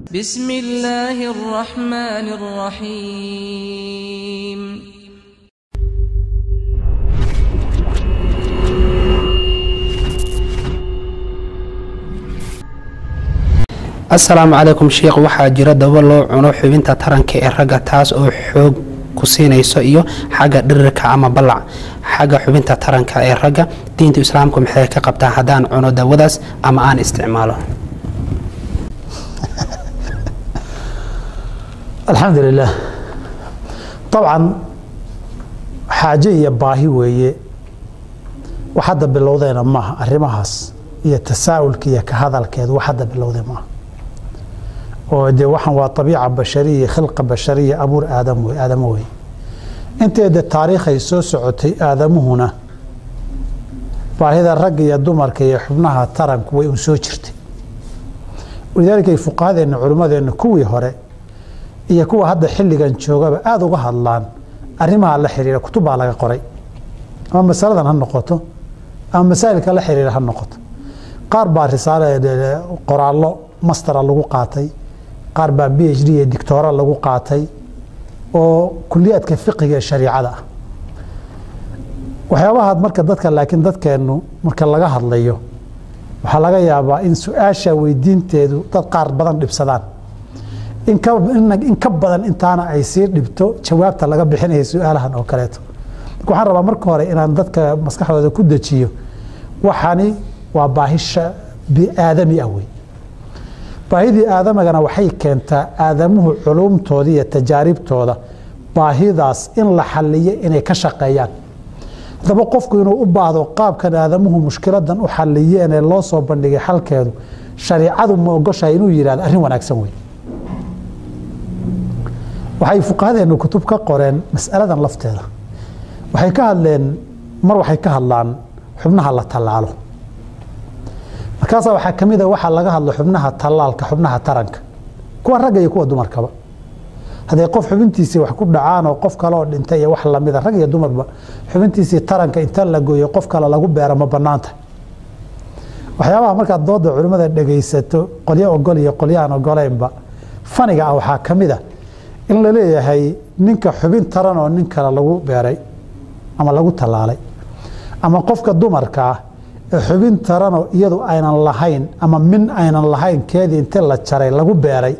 بسم الله الرحمن الرحيم asalaamu calaykum sheikh waxaa jira daba loo cuno xubinta taranka ee ragga taas oo xoog ku siinayso iyo xagga dhirirka ama ballac xagga xubinta taranka ee ragga diinta islaamku maxay ka qabtaa haddaan cuno dawadaas ama aan isticmaalo alxamdu lilah dabcan xaaje iyo baahi weeye wax hadda bilowdeena maaha arrimahaas iyo tasaa'ulka iyo ka hadalkeedu wax hadda bilowdee maaha oo dee waxaan waa abiica bashariya khilqa bashariya abuur aadam wey aadamo wey inteeda taariikhay soo socotay aadamuhuna baahida ragga iyo dumarka iyo xubnaha taranku way un soo jirtay walidaalika ay fuqahadeenna culimmadeenna kuwii hore iyo kuwa hadda xilligan joogaba aada uga hadlaan arrimaha la xiriira kutubbaa laga qoray ama masaladan ha noqoto ama masaa'ilka la xiriira ha noqoto qaar baa risaale qoraallo mastera lagu qaatay qaar baa b h d iyo dictoora lagu qaatay oo kuliyaadka fiqiga ee shariicada ah waxyaabaha marka dadka laakiin dadkeennu marka laga hadlayo waxaa laga yaabaa in su-aasha weydiinteedu dad qaar badan dhibsadaan in ka badan intaana ay sii dhibto jawaabta laga bixinaya su-aalahan oo kaleeto marka waxaan rabaa marka hore inaan dadka maskaxdooda ku dejiyo waxani waa baahisha biaadami ah wey baahidii aadamagana waxay keentaa aadamuhu culumtooda iyo tajaaribtooda baahidaas in la xaliyo inay ka shaqeeyaan haddaba qofku inuu u baahdo qaabkan aadamuhu mushkiladan u xaliyeen ee loo soo bandhigay xalkeedu shariicadu ma ogoshahay inuu yihahdo arrin wanaagsan wey waxay fuqahadeennu kutub ka qoreen masaladan lafteeda waxay ka hadleen mar waxay ka hadlaan xubnaha la tallaalo markaasaa waxaa ka mid a waxaa laga hadlo xubnaha tallaalka xubnaha taranka kuwa ragga iyo kuwa dumarkaba hadday qof xubintiisii wax ku dhacaan oo qof kaleoo dhintay iyo wax lamida rag iyo dumarba xubintiisii taranka inta la gooyo qof kale lagu beero ma bannaanta waxyaabaha markaad dooda culimmada dhegaysato qolyo ogol iyo qolyo aan ogoleynba faniga ah waxaa ka mid a in la leeyahay ninka xubin taran oo nin kale lagu beeray ama lagu tallaalay ama qofka dumarka ah ee xubin taranoo iyadu aynan lahayn ama min aynan lahayn keedii inti la jaray lagu beeray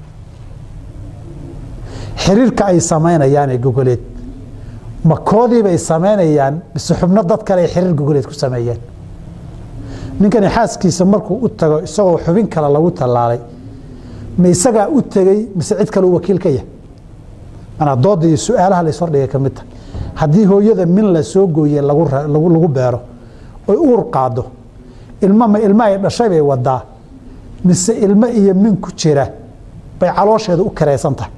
xiriirka ay samaynayaan ee gogoleed ma koodiibay samaynayaan mise xubno dad kale ay xiriir gogoleed ku sameeyeen ninkani xaaskiisa markuu u tago isagoo xubin kale lagu tallaalay ma isagaa u tegey mise cid kale u wakiil ka yahay manaa dooda iyo su-aalaha la ishordhigay ka mid tahay haddii hooyada min la soo gooye lagu beero oy uur qaado ilmama ilma ay dhashay bay wadaa mise ilmo iyo min ku jira bay caloosheeda u karaysan tahay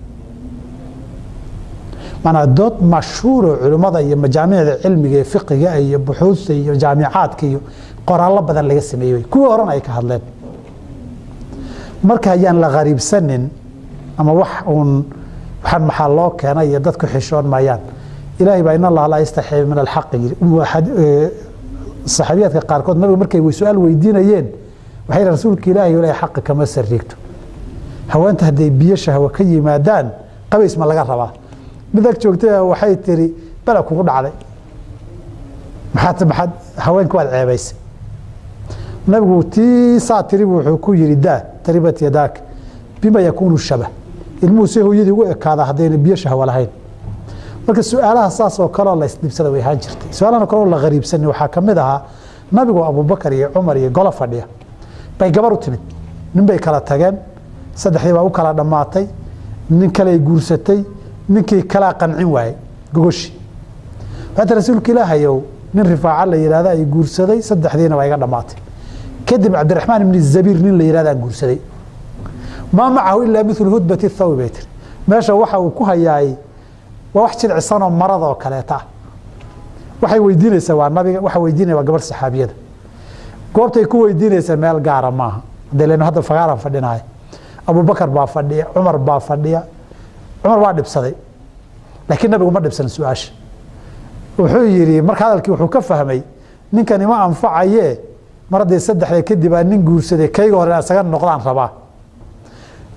manaa dood mashhuuro culimmada iyo majaamicda cilmiga ee fiqiga iyo buxuusta iyo jaamicaadka iyo qoraallo badan laga sameeyey kuwii horena ay ka hadleen marka ayaan la qariibsanin ama wax uun waxaan maxaa loo keenay iyo dadku xishoon maayaan ilaahay baa in allaha laa yastaxii min alxaqi yiri saxaabiyaadka qaarkood nabiga markay su-aal weydiinayeen waxay yihi rasuulka ilaahay ilaahay xaqa kama sariigto haweenta hadday biyo shahwa ka yimaadaan qabays ma laga rabaa mid ag joogtay waxay tiri bala kugu dhacday maxaad maxaad haweenka waad ceebaysay nabigu tii saa tiribu wuxuu ku yidhi daa taribat yadaak bima yakuunu shabah ilmuhu se hooyadii ugu ekaada haddayna biyo shahwa lahayn marka su-aalaha saas oo kaleo la isdhibsada way ahaan jirtay su-aalahan kaleo la qariibsani waxaa ka mid ahaa nabigu abubakar iyo cumar iyo golo fadhiya bay gabar u timid nin bay kala tageen saddexdii baa u kala dhammaatay nin kale ay guursatay ninkii kalaa qancin waayey gogoshi waxaata rasuulka ilaahayow nin rifaaca la yihahda ay guursaday saddexdiina waa iga dhammaatay kadib cabdiraxmaan ibni zabiir nin la yihahdaa guursaday maa macahu ilaa milu hudbati thawi bay tiri meesha waxa uu ku hayaay waa wax jilcisanoo maradoo kaleeta ah waxay weydiinaysaa waa nabiga waxa weydiinaya waa gabar saxaabiyada goobtay ku weydiinaysa meel gaara maaha hadee lenu hadda fagaaran fadhinahay abubakar baa fadhiya cumar baa fadhiya cumar waa dhibsaday laakiin nabigu ma dhibsan su-aasha wuxuu yidhi marka hadalkii wuxuu ka fahmay ninkan ima anfacaye mar haddee saddexda kadib aa nin guursaday kayga hore isaga noqdaan rabaa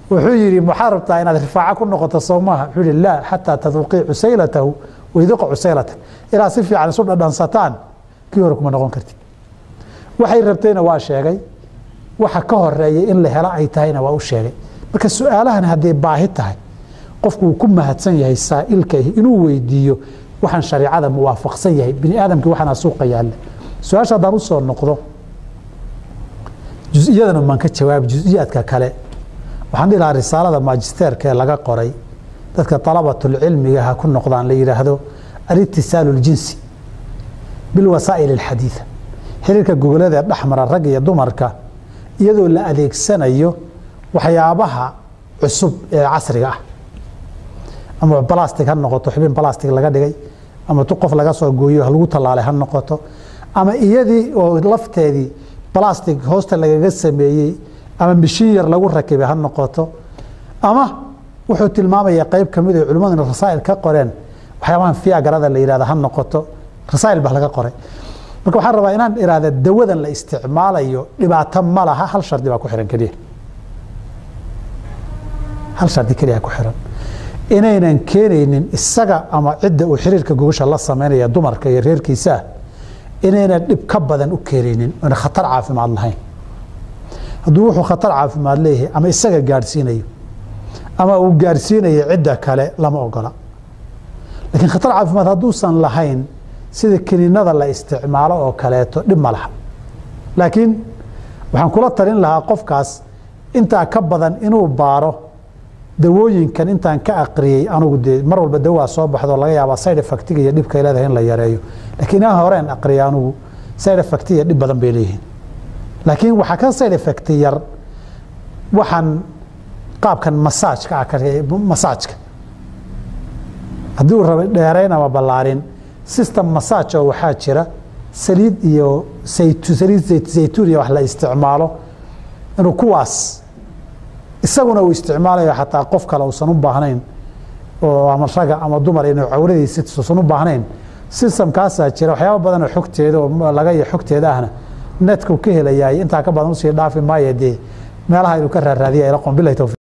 wuxuu yidhi maxaa rabtaa inaad rifaaco ku noqoto soo maaha wuxuu yihi laa xataa taduuqii cusaylatahu wayduqa cusaylata ilaa si fiican isu dhadhansataan kii hore kuma noqon kartid waxay rabtayna waa sheegay waxa ka horeeyay in la helo ay tahayna waa u sheegay marka su-aalahan hadday baahi tahay qofku uu ku mahadsan yahay saa'ilka inuu weydiiyo waxaan shariicada muwaafaqsan yahay bini aadamkii waxaana suuqa yaalla su-aasha haddaan usoo noqdo jus-iyadana maan ka jawaabi jus-iyaadka kale waxaan dhihi lahaa risaalada maajisteerka ee laga qoray dadka dalabatulcilmiga ha ku noqdaan la yidhaahdo alitisaalu ljinsi bilwasaa'il alxadiida xiriirka gogoladee dhexmara rag iyo dumarka iyadoo la adeegsanayo waxyaabaha cusub ee casriga ah ama balastic ha noqoto xubin balastic laga dhigay ama tu qof laga soo gooyo lagu tallaalay ha noqoto ama iyadii oo lafteedii balastic hoosta lagaga sameeyey ama mishin yar lagu rakibay ha noqoto ama wuxuu tilmaamaya qeyb kamid oo culimmaduna rasaa'il ka qoreen waxyaabahan fiagarada la yihahda ha noqoto rasaa'il baa laga qoray marka waxaan rabaa inaan ihahda dawadan la isticmaalayo dhibaato ma laha hal shardi baa ku xihan keliya hal shardi keliya ku xihan inaynan keenaynin isaga ama cidda uu xiriirka gogasha la sameynaya dumarka iyo reerkiisaa inaynan dhib ka badan u keenaynin oona khatar caafimaad lahayn hadduu wuxuu khatar caafimaad leeyahay ama isaga gaadhsiinayo ama uu gaadhsiinayo cidda kale lama ogola laakiin khatar caafimaad hadduusan lahayn sida kiniinada la isticmaalo oo kaleeto dhib ma laha laakiin waxaan kula talin lahaa qofkaas intaa ka badan inuu baaro dawooyinkan intaan ka aqriyey anugu dee mar walba dawaa soo baxdo laga yaabaa side effectiga iyo dhibkay leedahay in la yareeyo laakiin inaan horeen aqriya anugu side effect iyo dhib badan bay leeyihiin laakiin waxaa ka side effect yar waxaan qaabkan masaajka ah masaajka haddii uu rabay dheerayn ama ballaarin system masaaj oo waxaa jira saliid iyo saliid zaytuun iyo wax la isticmaalo inuu kuwaas isaguna uu isticmaalayo xataa qof kale uusan u baahnayn oo ama raga ama dumar inuu cawradiisa uusan u baahnayn systemkaasaa jira waxyaaba badanoo xogteeda oo laga iyo xogteeda ahna netka uu ka helayaay intaa ka badan usii dhaafi maayo dee meelaha inuu ka raaraadiya ila qon bilahi tawfiiq